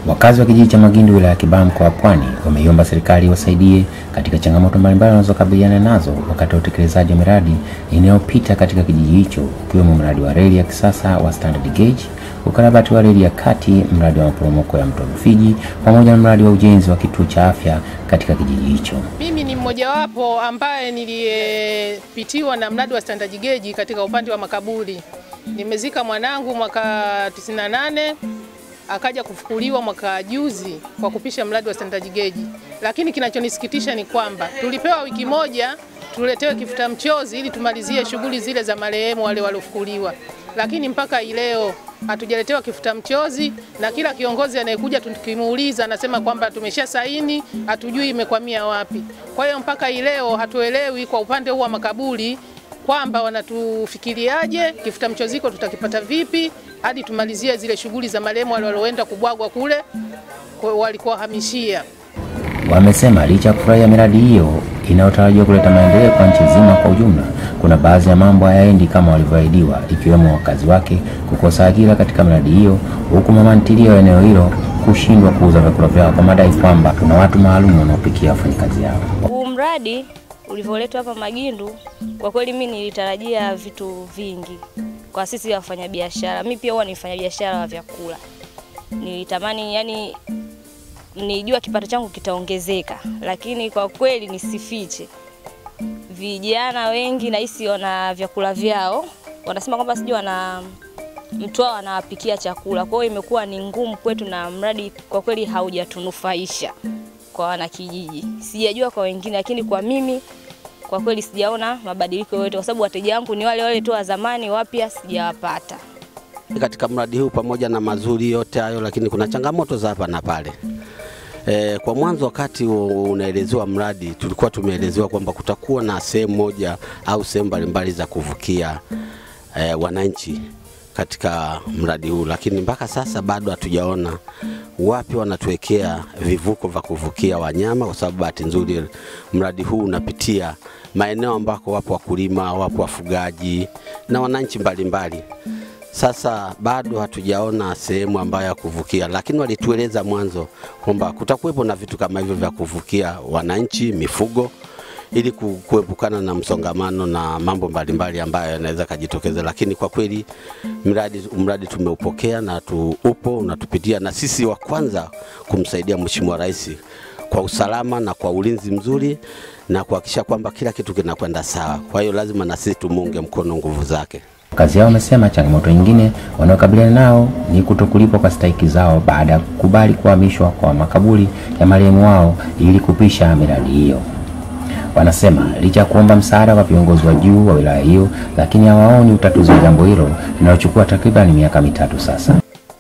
Wakazi wa kijiji cha Magindu wilaya ya Kibaha mkoa wa Pwani wameiomba serikali iwasaidie katika changamoto mbalimbali wanazokabiliana nazo wakati wa utekelezaji wa miradi inayopita katika kijiji hicho ukiwemo mradi wa reli ya kisasa wa standard gauge, ukarabati wa reli ya kati, mradi wa maporomoko ya mto Rufiji pamoja na mradi wa ujenzi wa kituo cha afya katika kijiji hicho. Mimi ni mmojawapo ambaye niliyepitiwa na mradi wa standard gauge katika upande wa makaburi. Nimezika mwanangu mwaka 98 akaja kufukuliwa mwaka juzi kwa kupisha mradi wa standard gauge, lakini kinachonisikitisha ni kwamba tulipewa wiki moja tuletewe kifuta mchozi ili tumalizie shughuli zile za marehemu wale waliofukuliwa, lakini mpaka leo hatujaletewa kifuta mchozi, na kila kiongozi anayekuja tukimuuliza anasema kwamba tumesha saini, hatujui imekwamia wapi. Kwa hiyo mpaka leo hatuelewi kwa upande huu wa makaburi kwamba wanatufikiriaje, kifuta mchoziko tutakipata vipi hadi tumalizie zile shughuli za marehemu wale walioenda kubwagwa kule walikohamishia. Wamesema licha ya kufurahia miradi hiyo inayotarajiwa kuleta maendeleo kwa nchi nzima kwa ujumla, kuna baadhi ya mambo hayaendi kama walivyoahidiwa, ikiwemo wakazi wake kukosa ajira katika miradi hiyo, huku mama ntilie wa eneo hilo kushindwa kuuza vyakula vyao kwa madai kwamba kuna watu maalum wanaopikia wafanyakazi yao. Huu mradi ulivyoletwa hapa Magindu, kwa kweli mimi nilitarajia vitu vingi kwa sisi wafanyabiashara. Mimi pia huwa ni mfanyabiashara wa vyakula, nilitamani yani nijua kipato changu kitaongezeka, lakini kwa kweli nisifiche, vijana wengi nahisi wana vyakula vyao, wanasema kwamba sijui wana mtu wao anawapikia chakula. Kwa hiyo imekuwa ni ngumu kwetu, na mradi kwa kweli haujatunufaisha kwa wanakijiji. Sijajua kwa wengine, lakini kwa mimi kwa kweli sijaona mabadiliko yoyote, kwa sababu wateja wangu ni wale wale tu wa zamani, wapya sijawapata katika mradi huu. Pamoja na mazuri yote hayo, lakini kuna changamoto za hapa na pale. E, kwa mwanzo wakati unaelezewa mradi tulikuwa tumeelezewa kwamba kutakuwa na sehemu moja au sehemu mbalimbali za kuvukia e, wananchi katika mradi huu, lakini mpaka sasa bado hatujaona wapi wanatuwekea vivuko vya kuvukia wanyama, kwa sababu bahati nzuri mradi huu unapitia maeneo ambako wapo wakulima, wapo wafugaji na wananchi mbalimbali mbali. Sasa bado hatujaona sehemu ambayo ya kuvukia, lakini walitueleza mwanzo kwamba kutakuwepo na vitu kama hivyo vya kuvukia wananchi, mifugo ili kuepukana na msongamano na mambo mbalimbali ambayo yanaweza kujitokeza. Lakini kwa kweli mradi, mradi tumeupokea na tu, upo unatupitia, na sisi wa kwanza kumsaidia Mheshimiwa Rais kwa usalama na kwa ulinzi mzuri na kuhakikisha kwamba kila kitu kinakwenda sawa. Kwa hiyo lazima na sisi tumuunge mkono nguvu zake. Wakazi hao wamesema changamoto nyingine wanaokabiliana nao ni kutokulipwa kwa stahiki zao baada ya kukubali kuhamishwa kwa makaburi ya marehemu wao ili kupisha miradi hiyo. Wanasema licha ya kuomba msaada kwa viongozi wa juu wa wilaya hiyo, lakini hawaoni utatuzi wa jambo hilo linalochukua takriban miaka mitatu sasa.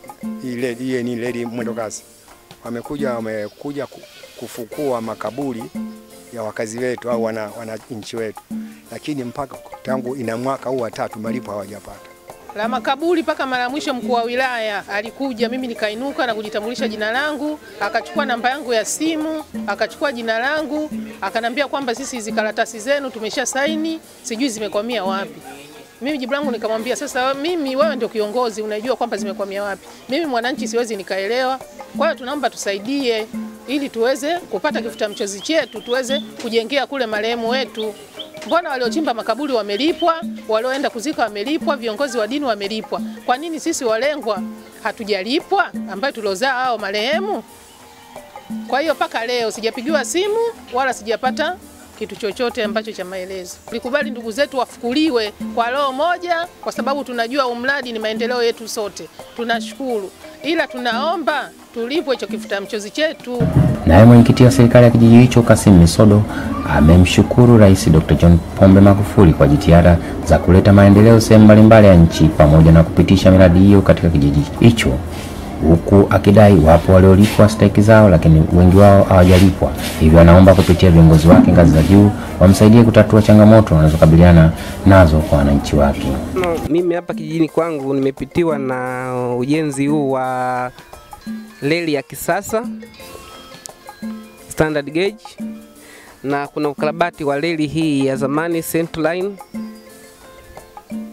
Ile ni reli mwendo kasi, wamekuja wamekuja kufukua makaburi ya wakazi wetu au wana, wananchi wetu, lakini mpaka tangu ina mwaka huu watatu malipo hawajapata la makaburi. Mpaka mara mwisho mkuu wa wilaya alikuja, mimi nikainuka na kujitambulisha jina langu, akachukua namba yangu ya simu, akachukua jina langu, akanambia kwamba sisi hizi karatasi zenu tumesha saini, sijui zimekwamia wapi. Mimi jibu langu nikamwambia, sasa mimi, wewe ndio kiongozi, unajua kwamba zimekwamia wapi. Mimi mwananchi siwezi nikaelewa. Kwa hiyo tunaomba tusaidie ili tuweze kupata kifuta mchozi chetu tuweze kujengea kule marehemu wetu. Mbona waliochimba makaburi wamelipwa, walioenda kuzika wamelipwa, viongozi wa dini wamelipwa? Kwa nini sisi walengwa hatujalipwa, ambayo tuliozaa hao marehemu? Kwa hiyo mpaka leo sijapigiwa simu wala sijapata kitu chochote ambacho cha maelezo. Tulikubali ndugu zetu wafukuliwe kwa roho moja, kwa sababu tunajua umradi ni maendeleo yetu sote, tunashukuru, ila tunaomba tulipwe hicho kifuta mchozi chetu. Naye mwenyekiti wa serikali ya kijiji hicho Kasim Misodo amemshukuru Rais Dr. John Pombe Magufuli kwa jitihada za kuleta maendeleo sehemu mbalimbali ya nchi pamoja na kupitisha miradi hiyo katika kijiji hicho, huku akidai wapo waliolipwa stahiki zao, lakini wengi wao hawajalipwa. Hivyo anaomba kupitia viongozi wake ngazi za juu wamsaidie kutatua changamoto wanazokabiliana nazo kwa wananchi wake. No, mimi hapa kijijini kwangu nimepitiwa na ujenzi huu wa reli ya kisasa standard gauge na kuna ukarabati wa reli hii ya zamani Central Line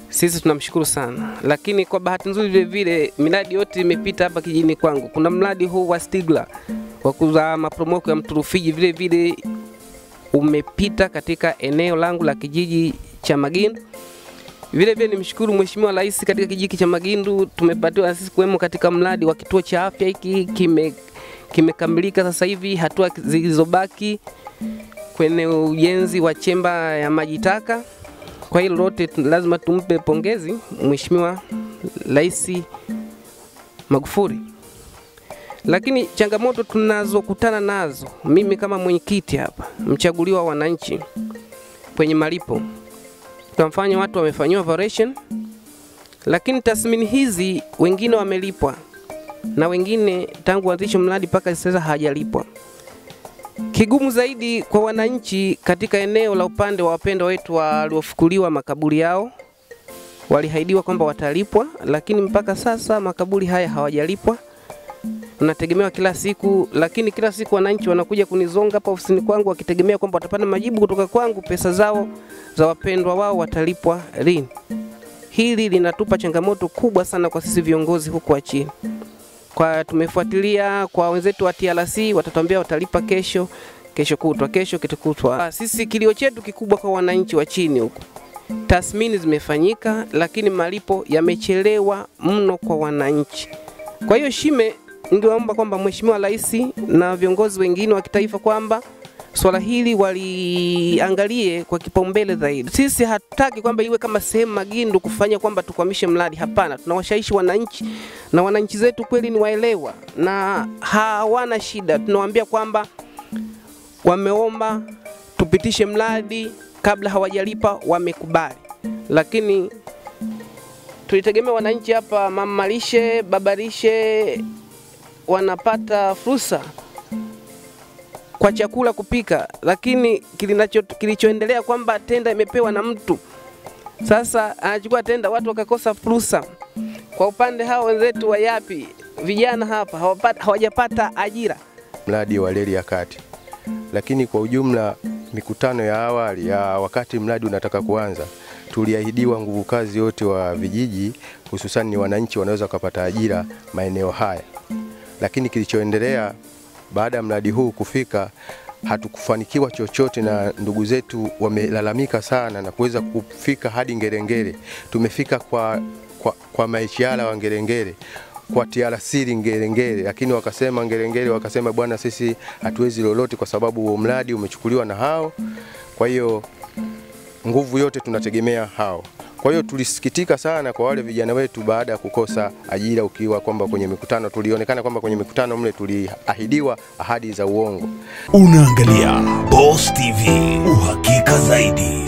sisi tunamshukuru sana, lakini kwa bahati nzuri vile vile miradi yote imepita hapa kijijini kwangu. Kuna mradi huu wa Stigla wa kuuza maporomoko ya mto Rufiji vile vile umepita katika eneo langu la kijiji cha Magindu. Vile vile nimshukuru Mheshimiwa Rais katika kijiji cha Magindu, tumepatiwa na sisi kuwemo katika mradi wa kituo cha afya hiki kime kimekamilika sasa hivi. Hatua zilizobaki kwenye ujenzi wa chemba ya maji taka. Kwa hilo lote tu- lazima tumpe pongezi Mheshimiwa Rais Magufuli. Lakini changamoto tunazokutana nazo, mimi kama mwenyekiti hapa, mchaguliwa wa wananchi kwenye malipo, tunafanya watu wamefanyiwa operation, lakini tathmini hizi wengine wamelipwa na wengine tangu uanzisho mradi mpaka sasa hawajalipwa. Kigumu zaidi kwa wananchi katika eneo la upande wa wapendwa wetu waliofukuliwa makaburi yao, walihaidiwa kwamba watalipwa, lakini mpaka sasa makaburi haya hawajalipwa. Nategemewa kila siku, lakini kila siku wananchi wanakuja kunizonga hapa ofisini kwangu wakitegemea kwamba watapata majibu kutoka kwangu, pesa zao za wapendwa wao watalipwa lini. Hili linatupa changamoto kubwa sana kwa sisi viongozi huku wa chini kwa tumefuatilia kwa wenzetu wa TRC watatuambia watalipa kesho, kesho kutwa, kesho kitukutwa. Sisi kilio chetu kikubwa kwa wananchi wa chini huku, tathmini zimefanyika, lakini malipo yamechelewa mno kwa wananchi. Kwa hiyo Shime, ningeomba kwamba Mheshimiwa Rais na viongozi wengine wa kitaifa kwamba swala hili waliangalie kwa kipaumbele zaidi. Sisi hatutaki kwamba iwe kama sehemu Magindu kufanya kwamba tukwamishe mradi. Hapana, tunawashawishi wananchi na wananchi zetu kweli ni waelewa na hawana shida. Tunawaambia kwamba wameomba tupitishe mradi kabla hawajalipa, wamekubali, lakini tulitegemea wananchi hapa, mama lishe, baba lishe wanapata fursa kwa chakula kupika, lakini kilinacho kilichoendelea kwamba tenda imepewa na mtu, sasa anachukua tenda, watu wakakosa fursa. Kwa upande hao wenzetu wa Yapi, vijana hapa hawapata, hawajapata ajira. mradi wa reli ya kati, lakini kwa ujumla mikutano ya awali ya wakati mradi unataka kuanza, tuliahidiwa nguvu kazi wote wa vijiji, hususan ni wananchi wanaweza kupata ajira maeneo haya, lakini kilichoendelea baada ya mradi huu kufika hatukufanikiwa chochote, na ndugu zetu wamelalamika sana na kuweza kufika hadi Ngerengere. Tumefika kwa, kwa, kwa maichiala wa Ngerengere kwa TRC Ngerengere, lakini wakasema Ngerengere wakasema bwana, sisi hatuwezi lolote kwa sababu huo mradi umechukuliwa na hao, kwa hiyo nguvu yote tunategemea hao. Kwa hiyo tulisikitika sana kwa wale vijana wetu baada ya kukosa ajira, ukiwa kwamba kwenye mikutano tulionekana kwamba kwenye mikutano mle tuliahidiwa ahadi za uongo. Unaangalia Boss TV, uhakika zaidi.